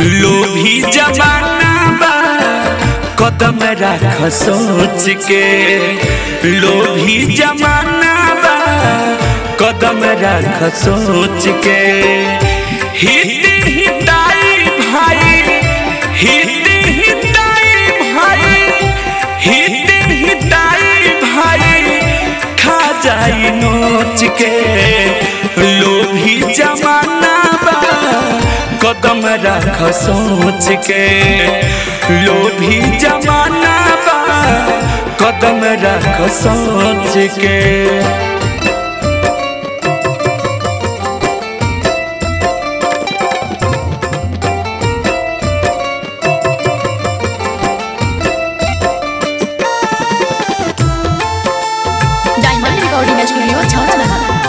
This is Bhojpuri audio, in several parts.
लोभी जमाना बा कदम राख सोच के लोभी जमाना बा कदम राख सोच के हित हिताई भाई हित हिताई भाई हित हिताई भाई खा जाई नोच के लोभी जमाना बा कदम रख सोच के लोभी जमाना बा कदम रख सोच के डायमंड रिकॉर्डिंग स्टूडियो छौड़ा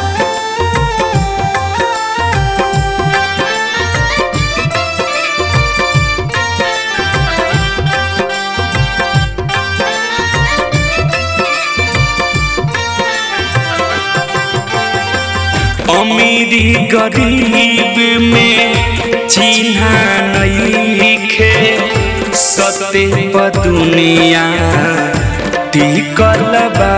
अमीरी गरीब में चिन्हा नईखे सते प दुनिया टिकल बा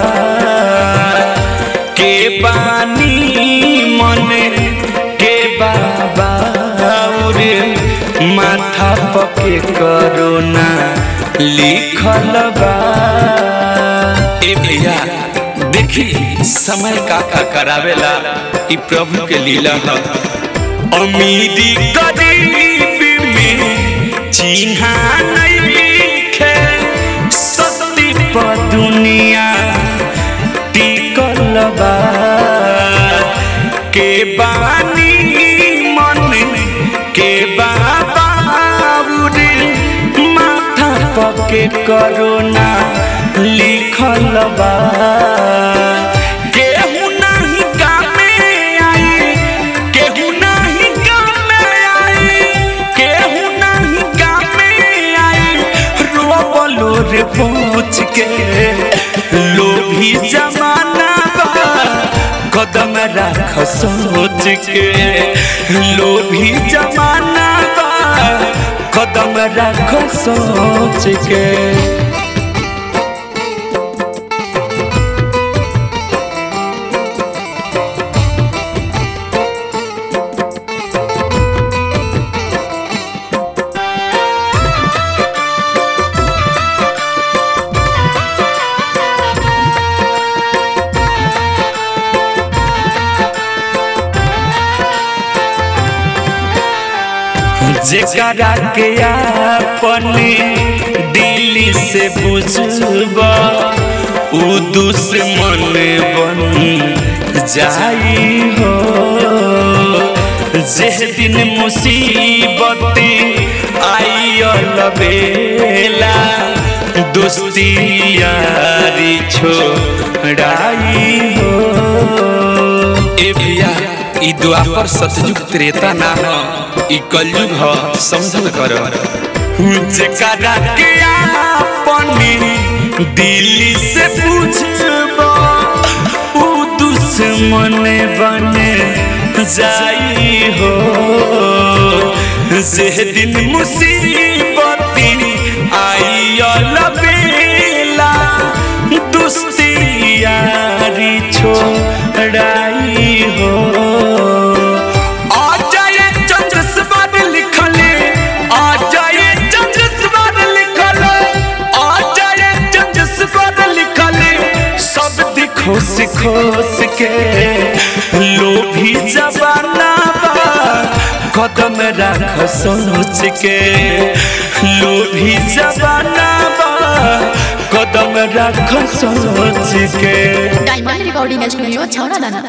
के बानी मन के बाबा और माथा पके करोना लिखल बा ए भैया देखी समय का का करावेला ई प्रभु के लीला है अमीरी गरीब में चिन्हा नईखे सती प दुनिया टिकल बा के बानी मन के बाबा माथा पके करोना लिखल बा केहू नाही कामे आई केहू नाही कामे आई केहू नाही कामे आई रोबलो रे पूछ के लोभी जमाना बा कदम राख सोच के लोभी जमाना बा कदम राख सोच के जेकरा के अपने दिल से बुझबा उ दुश्मन बन जाई हो जे दिन मुसीबत आई बेला दोस्ती यारी छोड़ाई हो ए भैया ई द्वापर सतयुग त्रेता ना हो ई कलयुग ह समझल कर जेकरा के अपनी दिल से पूछबो उ दुश्मन बने जाई हो जे दिन मुसीबत आई बेला दोस्ती यारी छोड़ाई हो आ जाए चंद्र सवार लिखले आ जाए चंद्र सवार लिखले आ जाए चंद्र सवार लिखले सब दिखो सिखोस के लोभी जबाना बा कदम राख सोच के लोभी जबाना बा कदम राख सोच के डायमंड रिकॉर्डिंग स्टूडियो छौड़ा